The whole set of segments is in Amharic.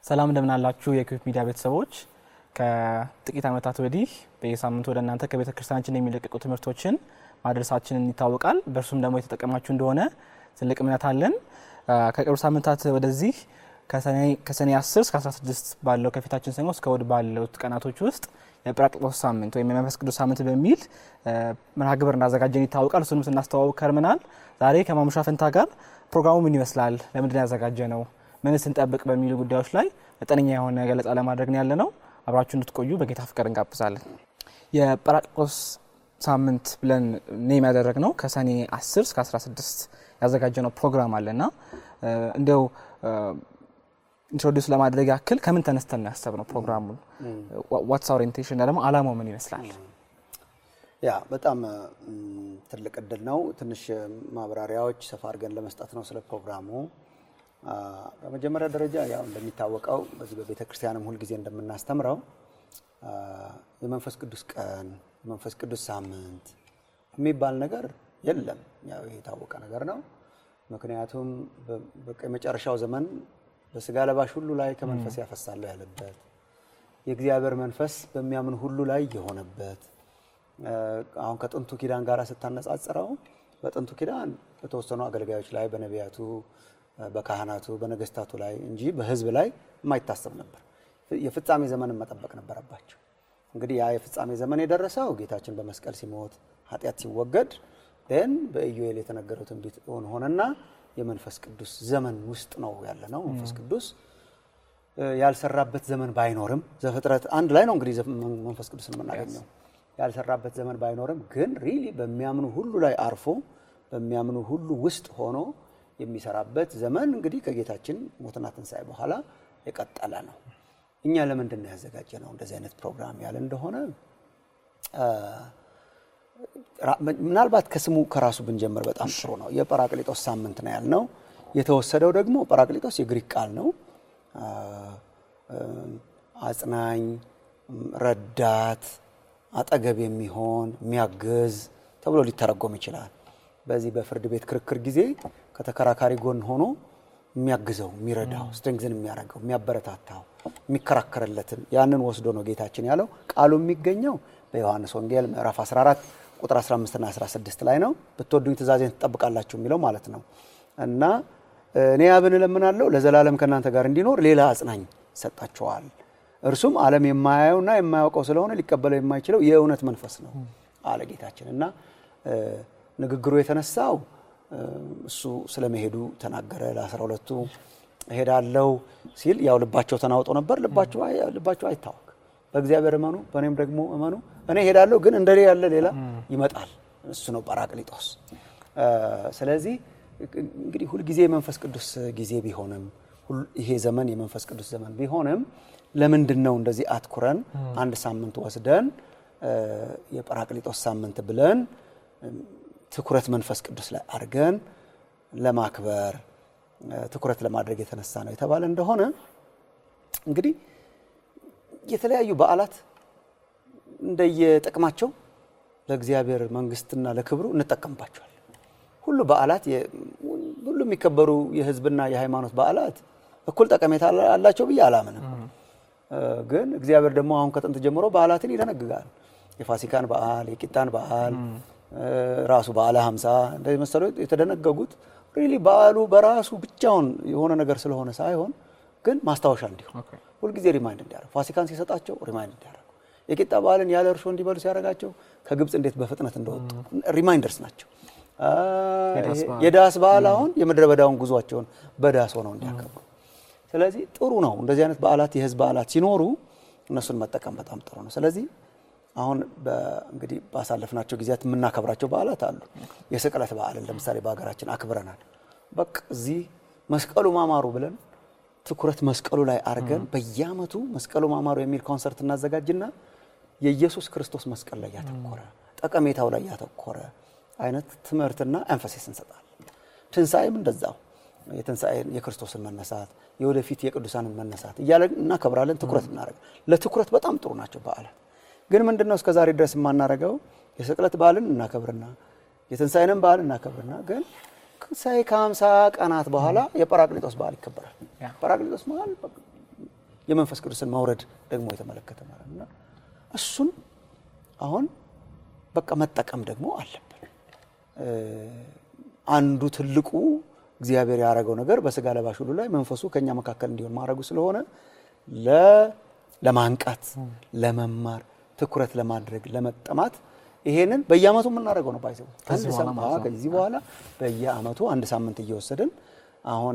ሰላም እንደምን አላችሁ የኢኩዌብ ሚዲያ ቤተሰቦች። ከጥቂት ዓመታት ወዲህ በየሳምንቱ ወደ እናንተ ከቤተ ክርስቲያናችን የሚለቀቁ ትምህርቶችን ማድረሳችንን ይታወቃል። በእርሱም ደግሞ የተጠቀማችሁ እንደሆነ ትልቅ እምነት አለን። ከቅርብ ሳምንታት ወደዚህ ከሰኔ 10 እስከ 16 ባለው ከፊታችን ሰኞ እስከ እሁድ ባለው ቀናቶች ውስጥ የጰራቅሊጦስ ሳምንት ወይም የመንፈስ ቅዱስ ሳምንት በሚል መርሃ ግብር እንዳዘጋጀን ይታወቃል። እሱንም ስናስተዋውቅ ከርመናል። ዛሬ ከማሙሻ ፈንታ ጋር ፕሮግራሙ ምን ይመስላል፣ ለምንድን ያዘጋጀ ነው፣ ምን ስንጠብቅ በሚሉ ጉዳዮች ላይ መጠነኛ የሆነ ገለጻ ለማድረግ ነው ያለ ነው። አብራችሁ እንድትቆዩ በጌታ ፍቅር እንጋብዛለን። የጰራቅሊጦስ ሳምንት ብለን ኔም ያደረግ ነው ከሰኔ 10 እስከ 16 ያዘጋጀ ነው ፕሮግራም አለና እንዲያው ኢንትሮዲውስ ለማድረግ ያክል ከምን ተነስተን ያሰብ ነው ፕሮግራሙን ዋትስ ኦሪንቴሽን ደግሞ አላማው ምን ይመስላል? ያ በጣም ትልቅ እድል ነው። ትንሽ ማብራሪያዎች ሰፋ አድርገን ለመስጠት ነው ስለ ፕሮግራሙ። በመጀመሪያ ደረጃ ያው እንደሚታወቀው በዚህ በቤተ ክርስቲያንም ሁልጊዜ እንደምናስተምረው የመንፈስ ቅዱስ ቀን፣ የመንፈስ ቅዱስ ሳምንት የሚባል ነገር የለም። ያው ይሄ የታወቀ ነገር ነው። ምክንያቱም በቃ የመጨረሻው ዘመን በስጋ ለባሽ ሁሉ ላይ ከመንፈስ ያፈሳለሁ ያለበት የእግዚአብሔር መንፈስ በሚያምን ሁሉ ላይ የሆነበት አሁን ከጥንቱ ኪዳን ጋር ስታነጻጽረው በጥንቱ ኪዳን በተወሰኑ አገልጋዮች ላይ በነቢያቱ፣ በካህናቱ፣ በነገስታቱ ላይ እንጂ በሕዝብ ላይ የማይታሰብ ነበር። የፍጻሜ ዘመንን መጠበቅ ነበረባቸው። እንግዲህ ያ የፍጻሜ ዘመን የደረሰው ጌታችን በመስቀል ሲሞት ኃጢአት ሲወገድ ን በኢዩኤል የተነገረው ትንቢት እውን ሆነና የመንፈስ ቅዱስ ዘመን ውስጥ ነው ያለ ነው። መንፈስ ቅዱስ ያልሰራበት ዘመን ባይኖርም ዘፍጥረት አንድ ላይ ነው እንግዲህ መንፈስ ቅዱስን የምናገኘው ያልሰራበት ዘመን ባይኖርም ግን ሪሊ በሚያምኑ ሁሉ ላይ አርፎ በሚያምኑ ሁሉ ውስጥ ሆኖ የሚሰራበት ዘመን እንግዲህ ከጌታችን ሞትና ትንሣኤ በኋላ የቀጠለ ነው። እኛ ለምንድን ነው ያዘጋጀ ነው እንደዚህ አይነት ፕሮግራም ያለ እንደሆነ ምናልባት ከስሙ ከራሱ ብንጀምር በጣም ጥሩ ነው። የጰራቅሊጦስ ሳምንት ነው ያልነው። የተወሰደው ደግሞ ጰራቅሊጦስ የግሪክ ቃል ነው። አጽናኝ፣ ረዳት፣ አጠገብ የሚሆን የሚያግዝ ተብሎ ሊተረጎም ይችላል። በዚህ በፍርድ ቤት ክርክር ጊዜ ከተከራካሪ ጎን ሆኖ የሚያግዘው፣ የሚረዳው፣ ስትሬንግዝን የሚያደርገው፣ የሚያበረታታው፣ የሚከራከርለትን ያንን ወስዶ ነው ጌታችን ያለው። ቃሉ የሚገኘው በዮሐንስ ወንጌል ምዕራፍ 14 ቁጥር 15 እና 16 ላይ ነው። ብትወዱኝ ትእዛዜን ትጠብቃላችሁ የሚለው ማለት ነው። እና እኔ አብን እለምናለሁ ለዘላለም ከእናንተ ጋር እንዲኖር ሌላ አጽናኝ ይሰጣችኋል። እርሱም ዓለም የማያየውና የማያውቀው ስለሆነ ሊቀበለው የማይችለው የእውነት መንፈስ ነው አለ ጌታችን። እና ንግግሩ የተነሳው እሱ ስለመሄዱ ተናገረ። ለአስራ ሁለቱ እሄዳለሁ ሲል ያው ልባቸው ተናውጦ ነበር። ልባቸው አይታወቅ በእግዚአብሔር እመኑ በእኔም ደግሞ እመኑ። እኔ ሄዳለሁ ግን እንደ ያለ ሌላ ይመጣል። እሱ ነው ጰራቅሊጦስ። ስለዚህ እንግዲህ ሁልጊዜ የመንፈስ ቅዱስ ጊዜ ቢሆንም ይሄ ዘመን የመንፈስ ቅዱስ ዘመን ቢሆንም ለምንድን ነው እንደዚህ አትኩረን አንድ ሳምንት ወስደን የጰራቅሊጦስ ሳምንት ብለን ትኩረት መንፈስ ቅዱስ ላይ አድርገን ለማክበር ትኩረት ለማድረግ የተነሳ ነው የተባለ እንደሆነ እንግዲህ የተለያዩ በዓላት እንደየጥቅማቸው ለእግዚአብሔር መንግስትና ለክብሩ እንጠቀምባቸዋል። ሁሉ በዓላት ሁሉ የሚከበሩ የሕዝብና የሃይማኖት በዓላት እኩል ጠቀሜታ አላቸው ብዬ አላምንም። ግን እግዚአብሔር ደግሞ አሁን ከጥንት ጀምሮ በዓላትን ይደነግጋል። የፋሲካን በዓል፣ የቂጣን በዓል፣ ራሱ በዓለ ሀምሳ እንደዚህ መሰሉ የተደነገጉት ሪሊ በዓሉ በራሱ ብቻውን የሆነ ነገር ስለሆነ ሳይሆን ግን ማስታወሻ እንዲሆን ሁልጊዜ ሪማይንድ እንዲያደርጉ ፋሲካን ሲሰጣቸው ሪማይንድ እንዲያደርጉ የቂጣ በዓልን ያለ እርሾ እንዲበሉ ሲያደርጋቸው ከግብፅ እንዴት በፍጥነት እንደወጡ ሪማይንደርስ ናቸው። የዳስ በዓል አሁን የምድረ በዳውን ጉዟቸውን በዳስ ሆነው እንዲያከብሩ። ስለዚህ ጥሩ ነው እንደዚህ አይነት በዓላት የህዝብ በዓላት ሲኖሩ እነሱን መጠቀም በጣም ጥሩ ነው። ስለዚህ አሁን እንግዲህ ባሳለፍናቸው ጊዜያት የምናከብራቸው በዓላት አሉ። የስቅለት በዓልን ለምሳሌ በሀገራችን አክብረናል። በቃ እዚህ መስቀሉ ማማሩ ብለን ትኩረት መስቀሉ ላይ አድርገን በየዓመቱ መስቀሉ ማማሩ የሚል ኮንሰርት እናዘጋጅና የኢየሱስ ክርስቶስ መስቀል ላይ ያተኮረ ጠቀሜታው ላይ ያተኮረ አይነት ትምህርትና ኤንፈሲስ እንሰጣለን። ትንሣኤም እንደዛው የትንሣኤ የክርስቶስን መነሳት የወደፊት የቅዱሳንን መነሳት እያለ እናከብራለን። ትኩረት እናደርግ ለትኩረት በጣም ጥሩ ናቸው በዓላት። ግን ምንድን ነው እስከዛሬ ድረስ የማናደርገው የስቅለት በዓልን እናከብርና የትንሣኤንም በዓል እናከብርና ግን ትንሣኤ ከሀምሳ ቀናት በኋላ የጰራቅሊጦስ በዓል ይከበራል። ጰራቅሊጦስ በዓል የመንፈስ ቅዱስን መውረድ ደግሞ የተመለከተ ማለት ነው። እሱን አሁን በቃ መጠቀም ደግሞ አለብን። አንዱ ትልቁ እግዚአብሔር ያደረገው ነገር በስጋ ለባሽ ሁሉ ላይ መንፈሱ ከኛ መካከል እንዲሆን ማድረጉ ስለሆነ ለማንቃት፣ ለመማር፣ ትኩረት ለማድረግ፣ ለመጠማት ይሄንን በየአመቱ የምናደርገው ነው። ባይዘው ከዚህ በኋላ በየአመቱ አንድ ሳምንት እየወሰድን አሁን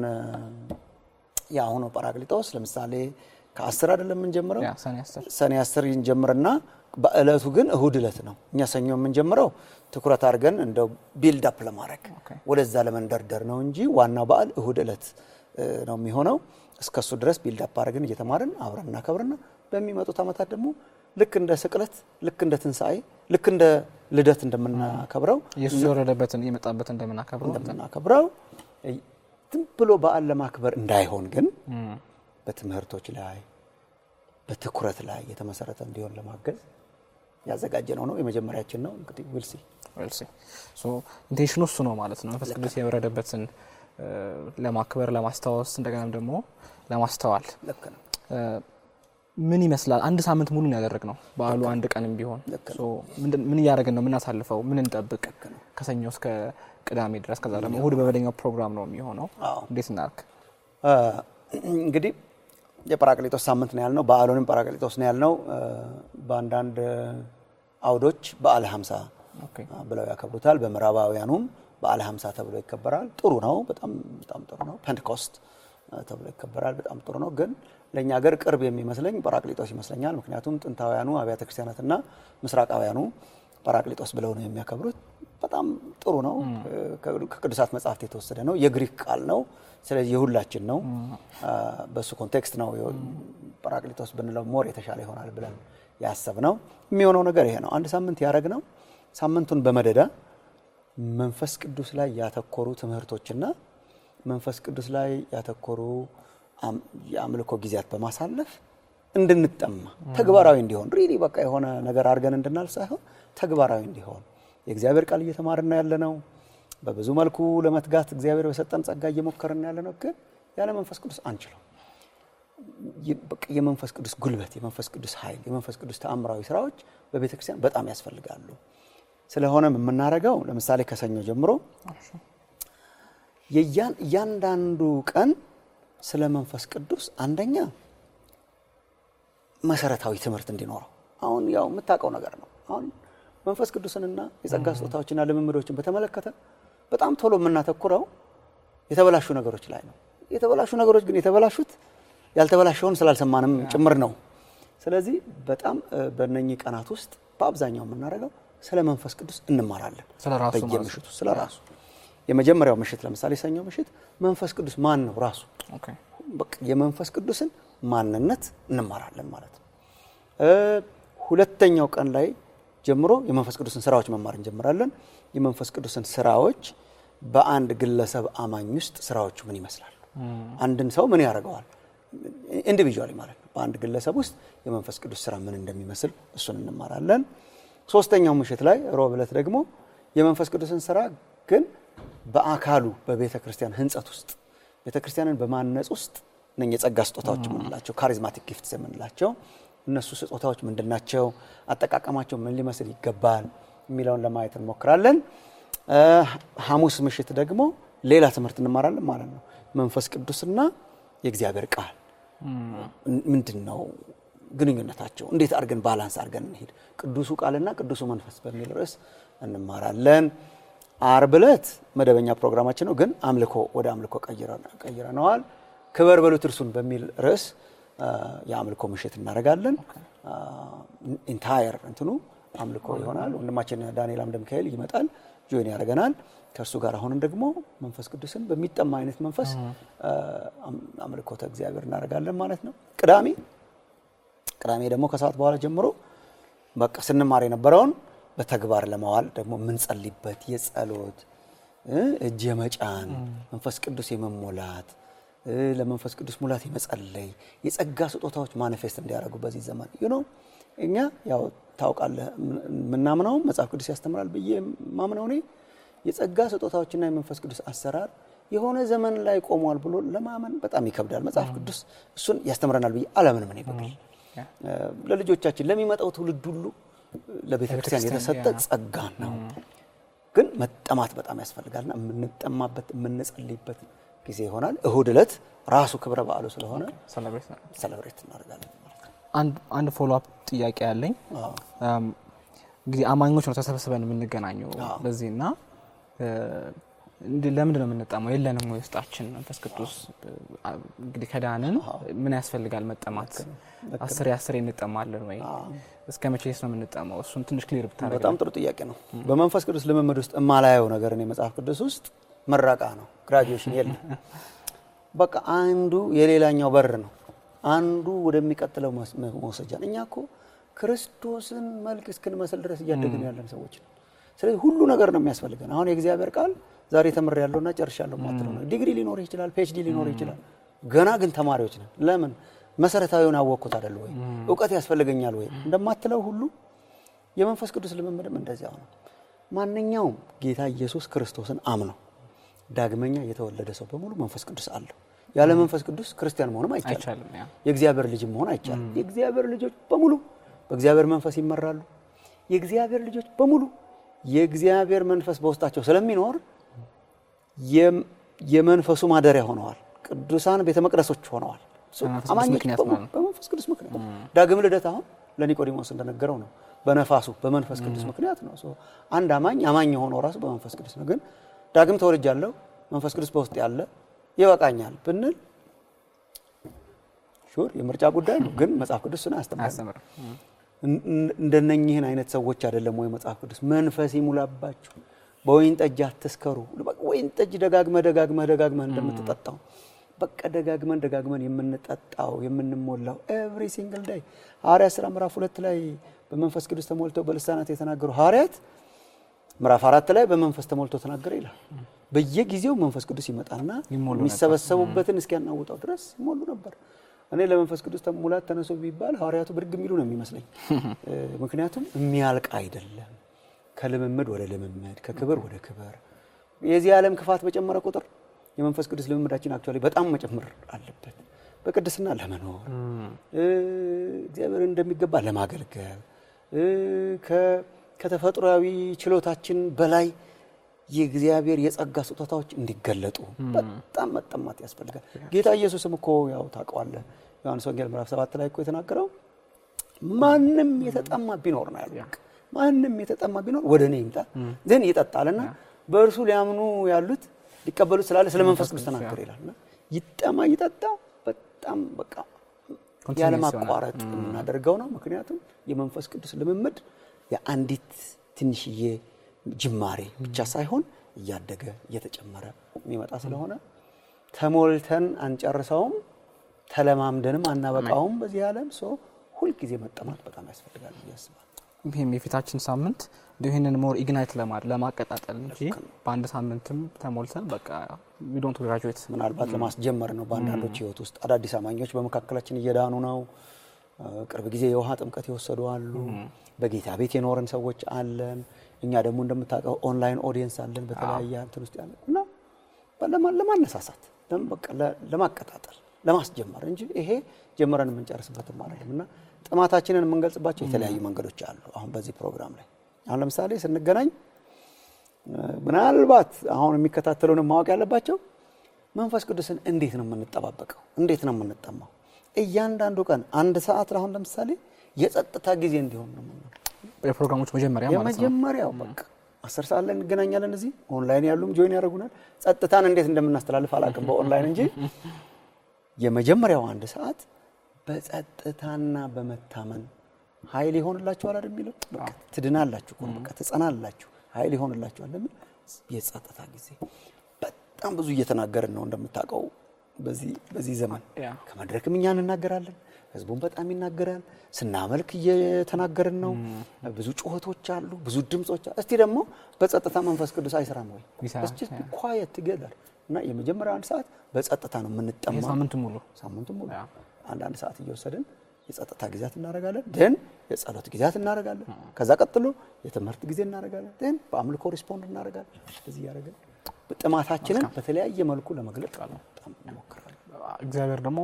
የአሁኑ ጳራቅሊጦስ ለምሳሌ ከአስር አይደለም የምንጀምረው ሰኔ አስር እንጀምርና በእለቱ ግን እሁድ እለት ነው። እኛ ሰኞ የምንጀምረው ትኩረት አድርገን እንደው ቢልድ አፕ ለማድረግ ወደዛ ለመንደርደር ነው እንጂ ዋናው በዓል እሁድ እለት ነው የሚሆነው። እስከሱ ድረስ ቢልድ አፕ አድርገን እየተማርን አብረን እናከብርና በሚመጡት ዓመታት ደግሞ ልክ እንደ ስቅለት፣ ልክ እንደ ትንሣኤ፣ ልክ እንደ ልደት እንደምናከብረው ኢየሱስ የወረደበትን የመጣበትን እንደምናከብረው እንደምናከብረው ዝም ብሎ በዓል ለማክበር እንዳይሆን ግን በትምህርቶች ላይ በትኩረት ላይ የተመሰረተ እንዲሆን ለማገዝ ያዘጋጀ ነው ነው የመጀመሪያችን ነው። እንግዲህ ዊልሲ ዊልሲ ኢንቴንሽኑ እሱ ነው ማለት ነው። መንፈስ ቅዱስ የወረደበትን ለማክበር ለማስታወስ፣ እንደገናም ደግሞ ለማስተዋል ልክ ነው። ምን ይመስላል? አንድ ሳምንት ሙሉ ያደረግ ነው በዓሉ አንድ ቀንም ቢሆን ምን እያደረግን ነው? የምናሳልፈው ምን እንጠብቅ? ከሰኞ እስከ ቅዳሜ ድረስ ከዛ ደግሞ እሁድ በመደኛው ፕሮግራም ነው የሚሆነው። እንዴት እናርክ? እንግዲህ የጳራቅሊጦስ ሳምንት ነው ያልነው። በዓሉንም ጳራቅሊጦስ ነው ያልነው። በአንዳንድ አውዶች በዓለ ሀምሳ ብለው ያከብሩታል። በምዕራባውያኑም በዓለ ሀምሳ ተብሎ ይከበራል። ጥሩ ነው። በጣም በጣም ጥሩ ነው። ፔንቴኮስት ተብሎ ይከበራል። በጣም ጥሩ ነው። ግን ለእኛ ሀገር ቅርብ የሚመስለኝ ጳራቅሊጦስ ይመስለኛል። ምክንያቱም ጥንታውያኑ አብያተ ክርስቲያናትና ምስራቃውያኑ ጳራቅሊጦስ ብለው ነው የሚያከብሩት። በጣም ጥሩ ነው። ከቅዱሳት መጽሐፍት የተወሰደ ነው። የግሪክ ቃል ነው። ስለዚህ የሁላችን ነው። በእሱ ኮንቴክስት ነው ጳራቅሊጦስ ብንለው ሞር የተሻለ ይሆናል ብለን ያሰብ ነው። የሚሆነው ነገር ይሄ ነው። አንድ ሳምንት ያደረግ ነው። ሳምንቱን በመደዳ መንፈስ ቅዱስ ላይ ያተኮሩ ትምህርቶችና መንፈስ ቅዱስ ላይ ያተኮሩ የአምልኮ ጊዜያት በማሳለፍ እንድንጠማ ተግባራዊ እንዲሆን ሪሊ በቃ የሆነ ነገር አድርገን እንድናል ሳይሆን ተግባራዊ እንዲሆን የእግዚአብሔር ቃል እየተማርን ያለ ነው። በብዙ መልኩ ለመትጋት እግዚአብሔር በሰጠን ጸጋ እየሞከርን ያለ ነው። ግን ያለ መንፈስ ቅዱስ አንችለው። የመንፈስ ቅዱስ ጉልበት፣ የመንፈስ ቅዱስ ኃይል፣ የመንፈስ ቅዱስ ተአምራዊ ስራዎች በቤተ ክርስቲያን በጣም ያስፈልጋሉ። ስለሆነም የምናደርገው ለምሳሌ ከሰኞ ጀምሮ እያንዳንዱ ቀን ስለ መንፈስ ቅዱስ አንደኛ መሰረታዊ ትምህርት እንዲኖረው አሁን ያው የምታውቀው ነገር ነው። አሁን መንፈስ ቅዱስንና የጸጋ ስጦታዎችና ልምምዶችን በተመለከተ በጣም ቶሎ የምናተኩረው የተበላሹ ነገሮች ላይ ነው። የተበላሹ ነገሮች ግን የተበላሹት ያልተበላሸውን ስላልሰማንም ጭምር ነው። ስለዚህ በጣም በእነኚህ ቀናት ውስጥ በአብዛኛው የምናደርገው ስለ መንፈስ ቅዱስ እንማራለን። በየምሽቱ ስለ ራሱ የመጀመሪያው ምሽት ለምሳሌ ሰኞ ምሽት መንፈስ ቅዱስ ማን ነው ራሱ የመንፈስ ቅዱስን ማንነት እንማራለን ማለት ነው። ሁለተኛው ቀን ላይ ጀምሮ የመንፈስ ቅዱስን ስራዎች መማር እንጀምራለን። የመንፈስ ቅዱስን ስራዎች በአንድ ግለሰብ አማኝ ውስጥ ስራዎቹ ምን ይመስላሉ? አንድን ሰው ምን ያደርገዋል? ኢንዲቪዥዋሊ ማለት ነው። በአንድ ግለሰብ ውስጥ የመንፈስ ቅዱስ ስራ ምን እንደሚመስል እሱን እንማራለን። ሶስተኛው ምሽት ላይ ሮብ ዕለት ደግሞ የመንፈስ ቅዱስን ስራ ግን በአካሉ በቤተ ክርስቲያን ህንጸት ውስጥ ቤተ ክርስቲያንን በማነጽ ውስጥ እነ የጸጋ ስጦታዎች የምንላቸው ካሪዝማቲክ ጊፍትስ የምንላቸው እነሱ ስጦታዎች ምንድን ናቸው? አጠቃቀማቸው ምን ሊመስል ይገባል የሚለውን ለማየት እንሞክራለን። ሐሙስ ምሽት ደግሞ ሌላ ትምህርት እንማራለን ማለት ነው። መንፈስ ቅዱስና የእግዚአብሔር ቃል ምንድን ነው ግንኙነታቸው? እንዴት አድርገን ባላንስ አድርገን እንሄድ? ቅዱሱ ቃልና ቅዱሱ መንፈስ በሚል ርዕስ እንማራለን። አርብ ዕለት መደበኛ ፕሮግራማችን ነው፣ ግን አምልኮ ወደ አምልኮ ቀይረነዋል። ክበር በሉት እርሱን በሚል ርዕስ የአምልኮ ምሽት እናደርጋለን። ኢንታየር እንትኑ አምልኮ ይሆናል። ወንድማችን ዳንኤል አምደ ሚካኤል ይመጣል፣ ጆይን ያደርገናል። ከእርሱ ጋር አሁንም ደግሞ መንፈስ ቅዱስን በሚጠማ አይነት መንፈስ አምልኮተ እግዚአብሔር እናደርጋለን ማለት ነው። ቅዳሜ ቅዳሜ ደግሞ ከሰዓት በኋላ ጀምሮ በቃ ስንማር የነበረውን በተግባር ለማዋል ደግሞ የምንጸልይበት የጸሎት እጅ የመጫን መንፈስ ቅዱስ የመሞላት ለመንፈስ ቅዱስ ሙላት የመጸለይ የጸጋ ስጦታዎች ማኒፌስት እንዲያደርጉ በዚህ ዘመን ዩ ነው። እኛ ያው ታውቃለህ፣ የምናምነውም መጽሐፍ ቅዱስ ያስተምራል ብዬ ማምነው እኔ የጸጋ ስጦታዎችና የመንፈስ ቅዱስ አሰራር የሆነ ዘመን ላይ ቆሟል ብሎ ለማመን በጣም ይከብዳል። መጽሐፍ ቅዱስ እሱን ያስተምረናል ብዬ አላምንም። እኔ በግል ለልጆቻችን ለሚመጣው ትውልድ ሁሉ ለቤተ ክርስቲያን የተሰጠ ጸጋ ነው። ግን መጠማት በጣም ያስፈልጋልና የምንጠማበት የምንጸልይበት ጊዜ ይሆናል። እሁድ ዕለት ራሱ ክብረ በዓሉ ስለሆነ ሰለብሬት እናደርጋለን። አንድ ፎሎ አፕ ጥያቄ ያለኝ እንግዲህ አማኞች ነው ተሰብስበን የምንገናኘው በዚህ እና ለምንድን ነው የምንጠማው? የለንም ወይ ውስጣችን መንፈስ ቅዱስ? እንግዲህ ከዳንን ምን ያስፈልጋል መጠማት? አስሬ አስሬ እንጠማለን ወይ? እስከ መቼስ ነው የምንጠማው? እሱን ትንሽ ክሊር ብታደርግ። በጣም ጥሩ ጥያቄ ነው። በመንፈስ ቅዱስ ልምምድ ውስጥ የማላየው ነገር እኔ መጽሐፍ ቅዱስ ውስጥ ምረቃ ነው፣ ግራጁዌሽን የለም። በቃ አንዱ የሌላኛው በር ነው፣ አንዱ ወደሚቀጥለው መውሰጃ። እኛ እኮ ክርስቶስን መልክ እስክንመስል ድረስ እያደግን ያለን ሰዎች ነው። ስለዚህ ሁሉ ነገር ነው የሚያስፈልገን። አሁን የእግዚአብሔር ቃል ዛሬ ተምሬ ያለውና ጨርሻለሁ ማትለው ነው። ዲግሪ ሊኖር ይችላል፣ ፒኤችዲ ሊኖር ይችላል። ገና ግን ተማሪዎች ነን። ለምን መሰረታዊውን አወቅኩት አይደል ወይ እውቀት ያስፈልገኛል ወይ እንደማትለው ሁሉ የመንፈስ ቅዱስ ልምምድም እንደዚያው ነው። ማንኛውም ጌታ ኢየሱስ ክርስቶስን አምነው ዳግመኛ የተወለደ ሰው በሙሉ መንፈስ ቅዱስ አለው። ያለ መንፈስ ቅዱስ ክርስቲያን መሆንም አይቻልም። የእግዚአብሔር ልጅም መሆን አይቻልም። የእግዚአብሔር ልጆች በሙሉ በእግዚአብሔር መንፈስ ይመራሉ። የእግዚአብሔር ልጆች በሙሉ የእግዚአብሔር መንፈስ በውስጣቸው ስለሚኖር የመንፈሱ ማደሪያ ሆነዋል። ቅዱሳን ቤተ መቅደሶች ሆነዋል። አማኞች በመንፈስ ቅዱስ ምክንያት ዳግም ልደት አሁን ለኒቆዲሞስ እንደነገረው ነው። በነፋሱ በመንፈስ ቅዱስ ምክንያት ነው። አንድ አማኝ አማኝ የሆነው ራሱ በመንፈስ ቅዱስ ነው። ግን ዳግም ተወልጃለሁ መንፈስ ቅዱስ በውስጥ ያለ ይበቃኛል ብንል ሹር የምርጫ ጉዳይ ነው። ግን መጽሐፍ ቅዱስ ስን አያስተምርም። እንደነኝህን አይነት ሰዎች አይደለም ወይ መጽሐፍ ቅዱስ መንፈስ ይሙላባችሁ፣ በወይን ጠጅ አትስከሩ። ወይን ጠጅ ደጋግመህ ደጋግመህ ደጋግመህ እንደምትጠጣው በቃ ደጋግመን ደጋግመን የምንጠጣው የምንሞላው ኤቭሪ ሲንግል ዳይ ሐዋርያት ሥራ ምዕራፍ ሁለት ላይ በመንፈስ ቅዱስ ተሞልተው በልሳናት የተናገሩ ሐዋርያት ምዕራፍ አራት ላይ በመንፈስ ተሞልቶ ተናገረ ይላል። በየጊዜው መንፈስ ቅዱስ ይመጣና የሚሰበሰቡበትን እስኪያናውጣው ድረስ ይሞሉ ነበር። እኔ ለመንፈስ ቅዱስ ሙላት ተነሱ ቢባል ሐዋርያቱ ብድግ የሚሉ ነው የሚመስለኝ። ምክንያቱም የሚያልቅ አይደለም። ከልምምድ ወደ ልምምድ፣ ከክብር ወደ ክብር የዚህ ዓለም ክፋት በጨመረ ቁጥር የመንፈስ ቅዱስ ልምምዳችን አክቹዋሊ በጣም መጨመር አለበት። በቅድስና ለመኖር እግዚአብሔር እንደሚገባ ለማገልገል ከተፈጥሯዊ ችሎታችን በላይ የእግዚአብሔር የጸጋ ስጦታዎች እንዲገለጡ በጣም መጠማት ያስፈልጋል። ጌታ ኢየሱስም እኮ ያው ታውቀዋለህ፣ ዮሐንስ ወንጌል ምዕራፍ ሰባት ላይ እኮ የተናገረው ማንም የተጠማ ቢኖር ነው ያለው። ማንም የተጠማ ቢኖር ወደ እኔ ይምጣ ግን ይጠጣልና በእርሱ ሊያምኑ ያሉት ሊቀበሉት ስላለ ስለ መንፈስ ቅዱስ ተናገር ይላል። ይጠማ ይጠጣ በጣም በቃ ያለማቋረጥ የምናደርገው ነው። ምክንያቱም የመንፈስ ቅዱስ ልምምድ የአንዲት ትንሽዬ ጅማሬ ብቻ ሳይሆን እያደገ እየተጨመረ የሚመጣ ስለሆነ ተሞልተን አንጨርሰውም፣ ተለማምደንም አናበቃውም። በዚህ ዓለም ሰው ሁልጊዜ መጠማት በጣም ያስፈልጋል ብዬ አስባለሁ። ይህም የፊታችን ሳምንት እንዲሁ ይህንን ሞር ኢግናይት ለማድረግ ለማቀጣጠል እንጂ በአንድ ሳምንትም ተሞልተን በቃ ዊዶንት ግራጁዌት ምናልባት ለማስጀመር ነው። በአንዳንዶች ህይወት ውስጥ አዳዲስ አማኞች በመካከላችን እየዳኑ ነው። ቅርብ ጊዜ የውሃ ጥምቀት የወሰዱ አሉ። በጌታ ቤት የኖርን ሰዎች አለን። እኛ ደግሞ እንደምታውቀው ኦንላይን ኦዲየንስ አለን በተለያየ እንትን ውስጥ ያለን እና ለማነሳሳት ለማቀጣጠል ለማስጀመር እንጂ ይሄ ጀምረን የምንጨርስበትም አይደለም እና ጥማታችንን የምንገልጽባቸው የተለያዩ መንገዶች አሉ። አሁን በዚህ ፕሮግራም ላይ አሁን ለምሳሌ ስንገናኝ ምናልባት አሁን የሚከታተሉን ማወቅ ያለባቸው መንፈስ ቅዱስን እንዴት ነው የምንጠባበቀው? እንዴት ነው የምንጠማው? እያንዳንዱ ቀን አንድ ሰዓት አሁን ለምሳሌ የጸጥታ ጊዜ እንዲሆን ነው የፕሮግራሞች መጀመሪያ ማለት ነው። የመጀመሪያው በቃ አስር ሰዓት ላይ እንገናኛለን። እዚህ ኦንላይን ያሉም ጆይን ያደርጉናል። ጸጥታን እንዴት እንደምናስተላልፍ አላውቅም በኦንላይን እንጂ የመጀመሪያው አንድ ሰዓት በጸጥታና በመታመን ኃይል ይሆንላችኋል አይደል የሚለው በቃ ትድናላችሁ እኮ በቃ ትጸናላችሁ፣ ኃይል ይሆንላችኋል። ለምን የጸጥታ ጊዜ በጣም ብዙ እየተናገርን ነው እንደምታውቀው በዚህ በዚህ ዘመን ከመድረክም እኛ እንናገራለን፣ ህዝቡን በጣም ይናገራል። ስናመልክ እየተናገርን ነው። ብዙ ጩኸቶች አሉ፣ ብዙ ድምጾች አሉ። እስቲ ደግሞ በጸጥታ መንፈስ ቅዱስ አይሰራም ወይ? ኳየት ትገዛል እና የመጀመሪያው አንድ ሰዓት በጸጥታ ነው የምንጠማ ሳምንቱ ሙሉ ሳምንቱ ሙሉ አንዳንድ ሰዓት እየወሰድን የጸጥታ ጊዜያት እናደርጋለን። ደን የጸሎት ጊዜያት እናደርጋለን። ከዛ ቀጥሎ የትምህርት ጊዜ እናደርጋለን። ደን በአምልኮ ሪስፖንድ እናደርጋለን። እዚህ እያደረግን ጥማታችንን በተለያየ መልኩ ለመግለጥ በጣም እንሞክራለን። እግዚአብሔር ደግሞ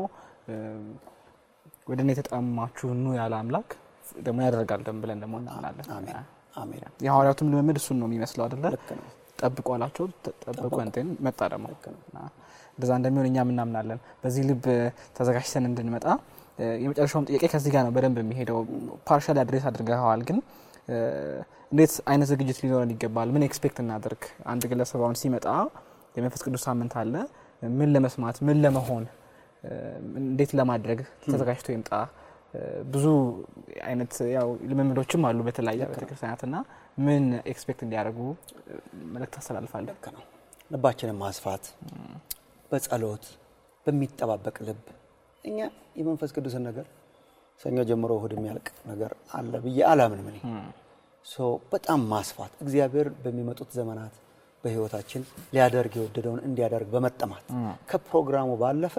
ወደ እኔ የተጠማችሁ ኑ ያለ አምላክ ደግሞ ያደርጋል ደም ብለን ደግሞ እናምናለን። አሜን አሜን። የሐዋርያቱም ልምምድ እሱን ነው የሚመስለው አይደለ? ልክ ነው። ጠብቁ አላቸው። ጠብቁ እንትን መጣ ደግሞ እና እንደዛ እንደሚሆን እኛም እናምናለን። በዚህ ልብ ተዘጋጅተን እንድንመጣ የመጨረሻውም ጥያቄ ከዚህ ጋር ነው በደንብ የሚሄደው። ፓርሻል አድሬስ አድርገዋል፣ ግን እንዴት አይነት ዝግጅት ሊኖረን ይገባል? ምን ኤክስፔክት እናደርግ? አንድ ግለሰብ አሁን ሲመጣ የመንፈስ ቅዱስ ሳምንት አለ። ምን ለመስማት ምን ለመሆን እንዴት ለማድረግ ተዘጋጅቶ ይምጣ? ብዙ አይነት ያው ልምምዶችም አሉ በተለያየ ቤተክርስቲያናት እና ምን ኤክስፔክት እንዲያደርጉ መልእክት አስተላልፋለሁ። ልክ ነው። ልባችንን ማስፋት በጸሎት በሚጠባበቅ ልብ እኛ የመንፈስ ቅዱስን ነገር ሰኞ ጀምሮ እሁድ የሚያልቅ ነገር አለ ብዬ አላምንም። እኔ ሶ በጣም ማስፋት እግዚአብሔር በሚመጡት ዘመናት በህይወታችን ሊያደርግ የወደደውን እንዲያደርግ በመጠማት ከፕሮግራሙ ባለፈ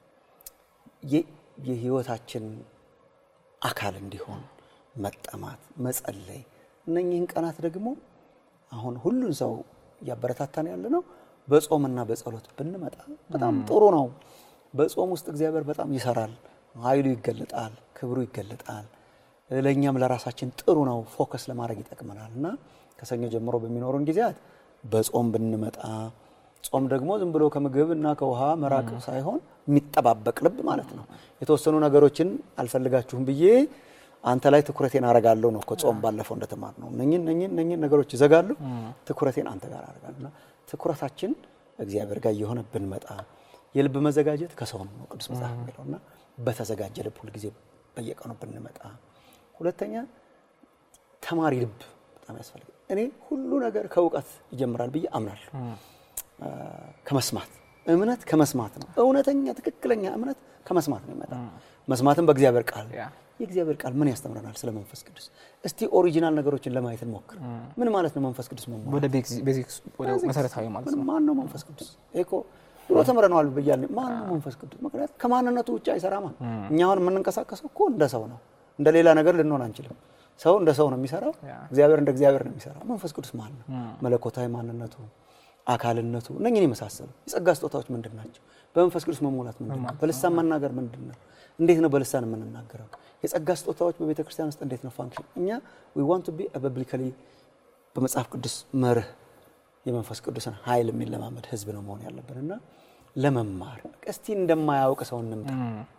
የህይወታችን አካል እንዲሆን መጠማት፣ መጸለይ እነኚህን ቀናት ደግሞ አሁን ሁሉን ሰው እያበረታታን ያለ ነው። በጾምና በጸሎት ብንመጣ በጣም ጥሩ ነው። በጾም ውስጥ እግዚአብሔር በጣም ይሰራል፣ ኃይሉ ይገለጣል፣ ክብሩ ይገለጣል። ለእኛም ለራሳችን ጥሩ ነው፣ ፎከስ ለማድረግ ይጠቅመናል እና ከሰኞ ጀምሮ በሚኖሩን ጊዜያት በጾም ብንመጣ ጾም ደግሞ ዝም ብሎ ከምግብ እና ከውሃ መራቅ ሳይሆን የሚጠባበቅ ልብ ማለት ነው። የተወሰኑ ነገሮችን አልፈልጋችሁም ብዬ አንተ ላይ ትኩረቴን አረጋለሁ ነው እኮ ጾም ባለፈው እንደተማር ነው። እነኝን እነኝን እነኝን ነገሮች ይዘጋሉ፣ ትኩረቴን አንተ ጋር አረጋለሁ እና ትኩረታችን እግዚአብሔር ጋር እየሆነ ብንመጣ የልብ መዘጋጀት ከሰው ነው ቅዱስ መጽሐፍ የሚለው እና በተዘጋጀ ልብ ሁልጊዜ በየቀኑ ብንመጣ። ሁለተኛ ተማሪ ልብ በጣም ያስፈልጋል። እኔ ሁሉ ነገር ከእውቀት ይጀምራል ብዬ አምናለሁ። ከመስማት እምነት ከመስማት ነው። እውነተኛ ትክክለኛ እምነት ከመስማት ነው ይመጣል። መስማትም በእግዚአብሔር ቃል የእግዚአብሔር ቃል ምን ያስተምረናል ስለ መንፈስ ቅዱስ? እስቲ ኦሪጂናል ነገሮችን ለማየት እንሞክር። ምን ማለት ነው መንፈስ ቅዱስ መሟላት? ወደ ቤዚክስ ወደ መሰረታዊ ማለት ነው። ማን ነው መንፈስ ቅዱስ? እኮ ድሮ ተምረነዋል ብያለሁ። ማን ነው መንፈስ ቅዱስ? ምክንያት ከማንነቱ ውጭ አይሰራማ። እኛ አሁን የምንንቀሳቀሰው እኮ እንደ ሰው ነው። እንደ ሌላ ነገር ልንሆን አንችልም። ሰው እንደ ሰው ነው የሚሰራው፣ እግዚአብሔር እንደ እግዚአብሔር ነው የሚሰራው። መንፈስ ቅዱስ ማን ነው? መለኮታዊ ማንነቱ አካልነቱ እነኝን የመሳሰሉ የጸጋ ስጦታዎች ምንድን ናቸው? በመንፈስ ቅዱስ መሞላት ምንድን ነው? በልሳን መናገር ምንድን ነው? እንዴት ነው በልሳን የምንናገረው? የጸጋ ስጦታዎች በቤተ ክርስቲያን ውስጥ እንዴት ነው ፋንክሽን? እኛ ዊ ዋንት ቱ ቢ ቢብሊካሊ በመጽሐፍ ቅዱስ መርህ የመንፈስ ቅዱስን ኃይል የሚለማመድ ህዝብ ነው መሆን ያለብን እና ለመማር እስቲ እንደማያውቅ ሰው እንምጣ።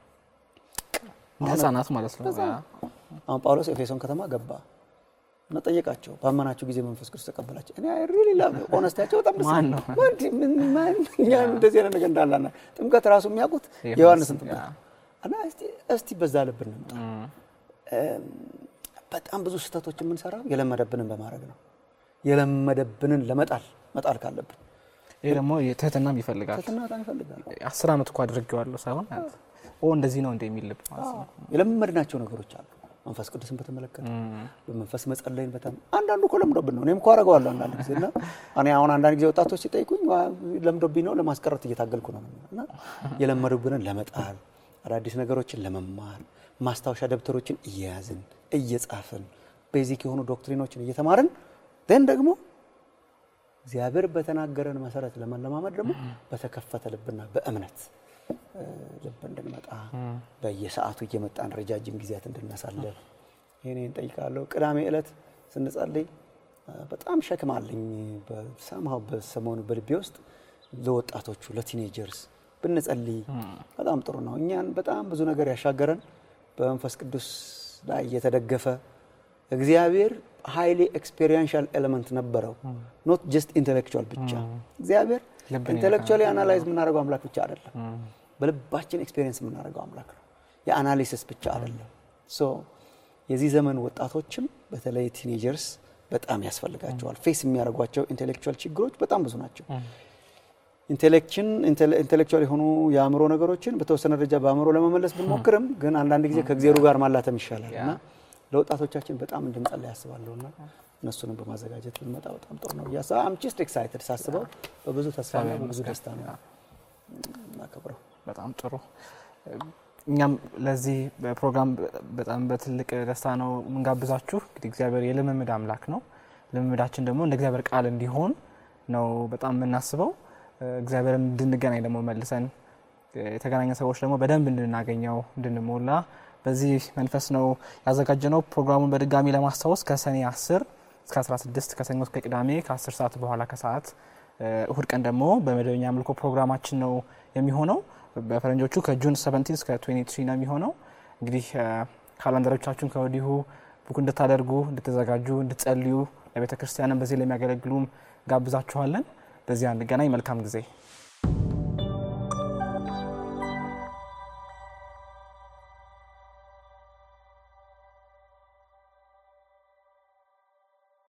ህጻናት ማለት ነው። አሁን ጳውሎስ ኤፌሶን ከተማ ገባ እና ጠየቃቸው፣ ባመናችሁ ጊዜ መንፈስ ቅዱስ ተቀበላቸው። እኔ ሪሊ ላቭ ኦነስቲያቸው በጣም ደስ ማን ነው? እኛ እንደዚህ አይነት ነገር እንዳላና ጥምቀት ራሱ የሚያውቁት የዮሐንስን ጥምቀት እና እስቲ በዛ ልብ እንምጣ። በጣም ብዙ ስህተቶች የምንሰራው የለመደብንን በማድረግ ነው። የለመደብንን ለመጣል መጣል ካለብን ይሄ ደግሞ ትህትናም ይፈልጋል። ትህትና በጣም ይፈልጋል። አስር ዓመት እኮ አድርጌዋለሁ ሳይሆን ኦ እንደዚህ ነው እንደ የሚል ልብ ማለት ነው። የለመድናቸው ነገሮች አሉ። መንፈስ ቅዱስን በተመለከተ በመንፈስ መጸለይን በጣም አንዳንዱ እኮ ለምዶብን ነው። እኔም እኮ አደርገዋለሁ አንዳንድ ጊዜ እና እኔ አሁን አንዳንድ ጊዜ ወጣቶች ሲጠይቁኝ ለምዶብኝ ነው ለማስቀረት እየታገልኩ ነው እና የለመዱብንን ለመጣል አዳዲስ ነገሮችን ለመማር ማስታወሻ ደብተሮችን እየያዝን እየጻፍን ቤዚክ የሆኑ ዶክትሪኖችን እየተማርን ደን ደግሞ እግዚአብሔር በተናገረን መሰረት ለመለማመድ ደግሞ በተከፈተ ልብና በእምነት ልብ እንድንመጣ በየሰዓቱ እየመጣን ረጃጅም ጊዜያት እንድናሳልፍ ይህን እንጠይቃለሁ። ቅዳሜ ዕለት ስንጸልይ በጣም ሸክም አለኝ በሰማው በሰሞኑ በልቤ ውስጥ ለወጣቶቹ ለቲኔጀርስ ብንጸልይ በጣም ጥሩ ነው። እኛን በጣም ብዙ ነገር ያሻገረን በመንፈስ ቅዱስ ላይ የተደገፈ እግዚአብሔር ሀይሊ ኤክስፔሪንሻል ኤሌመንት ነበረው። ኖት ጀስት ኢንቴሌክቹዋል ብቻ እግዚአብሔር ኢንቴሌክቹዋሊ አናላይዝ የምናደርገው አምላክ ብቻ አይደለም። በልባችን ኤክስፔሪንስ የምናደርገው አምላክ ነው። የአናሊሲስ ብቻ አይደለም። ሶ የዚህ ዘመን ወጣቶችም በተለይ ቲኔጀርስ በጣም ያስፈልጋቸዋል። ፌስ የሚያደርጓቸው ኢንቴሌክቹዋል ችግሮች በጣም ብዙ ናቸው። ኢንቴሌክችን ኢንቴሌክቹዋል የሆኑ የአእምሮ ነገሮችን በተወሰነ ደረጃ በአእምሮ ለመመለስ ብንሞክርም ግን አንዳንድ ጊዜ ከእግዜሩ ጋር ማላተም ይሻላል እና ለወጣቶቻችን በጣም እንድንጸልይ ያስባለሁ እና እነሱንም በማዘጋጀት ብንመጣ በጣም ጥሩ ነው ብያስ አም ጀስት ኤክሳይትድ ሳስበው በብዙ ተስፋና በብዙ ደስታ ነው እናከብረው። በጣም ጥሩ። እኛም ለዚህ ፕሮግራም በጣም በትልቅ ደስታ ነው የምንጋብዛችሁ። እንግዲህ እግዚአብሔር የልምምድ አምላክ ነው። ልምምዳችን ደግሞ እንደ እግዚአብሔር ቃል እንዲሆን ነው በጣም የምናስበው። እግዚአብሔርን እንድንገናኝ ደግሞ መልሰን የተገናኘ ሰዎች ደግሞ በደንብ እንድናገኘው እንድንሞላ በዚህ መንፈስ ነው ያዘጋጀነው። ፕሮግራሙን በድጋሚ ለማስታወስ ከሰኔ 10 እስከ 16 ከሰኞ እስከ ቅዳሜ ከ10 ሰዓት በኋላ ከሰዓት እሁድ ቀን ደግሞ በመደበኛ አምልኮ ፕሮግራማችን ነው የሚሆነው። በፈረንጆቹ ከጁን 17 እስከ 23 ነው የሚሆነው። እንግዲህ ካላንደሮቻችሁን ከወዲሁ ቡክ እንድታደርጉ እንድትዘጋጁ፣ እንድትጸልዩ ለቤተ ክርስቲያንም በዚህ ለሚያገለግሉም ጋብዛችኋለን። በዚያ እንገናኝ። መልካም ጊዜ